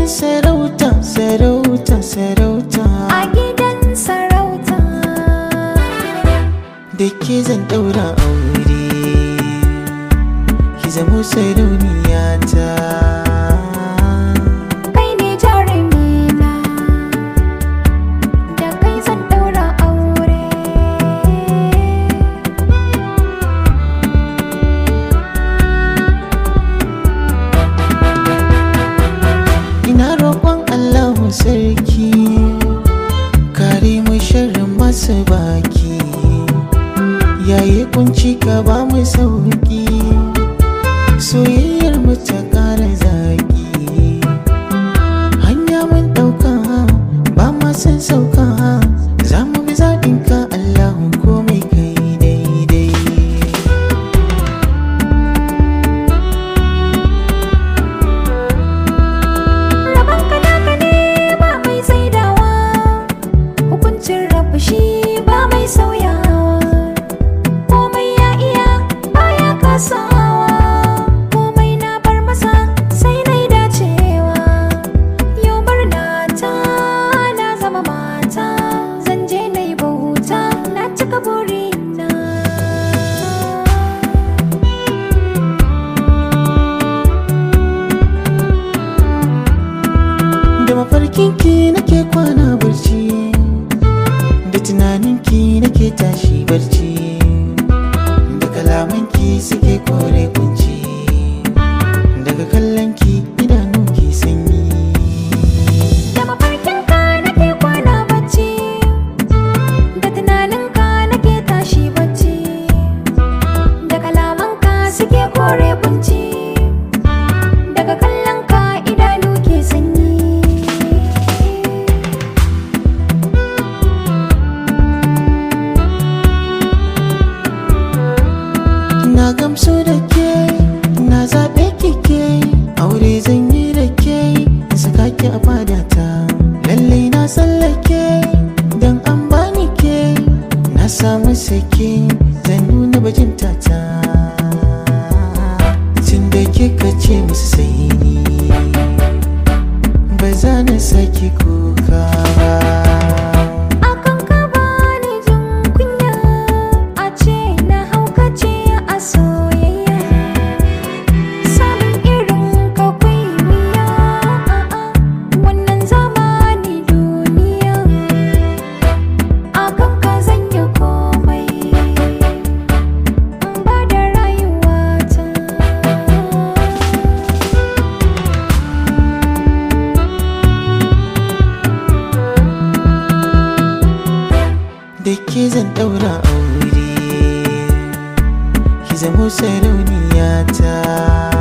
sarauta sarauta sarauta a gidan sarauta da ke zan daura aure ki zamo sarauniya ta kai ne jarumina da kai zan daura aure ina roƙon Allahu sarki kare mu sharrin masu baki yayi kunci ka ba mu sauki soyayyar mu ta ƙara zaki hanya mun ɗauka ba ma san sauka za mu bi zaɓin ka Allahu komai kai daidai Rabon ka naka ne ba mai saidawa Hukuncin rabu shi ba mai sauyawa Komai ya iya baya kasawa Komai na bar masa sai na yi dacewa Yau murna ta na zama mata Zan je na yi bauta na cika burina da mafarkinki nake kwana barci da tunaninki nake tashi barci da kalamanki suke kore kunci daga kallonki idanu ke sanyi Da mafarkinka nake kwana bacci Da tunaninka nake tashi bacci Da kalamanka suke kore kunci Daga kallonka idanu ke sanyi na gamsu da ke na zaɓe kike aure zan yi da ke in saka ki a fadata lallai na tsallake don an bani ke na samu sake zan nuna bajinta ta tun da kika ce musu sai ni ba za na saki kuka ba Akan ka bani jin kunya A ce na haukace a soyayya Samun irin ka kwai wuya a'a Wannan zamani duniya Akan ka zan yi komai In ba da rayuwata da ke zan daura aure ki zamo sarauniya ta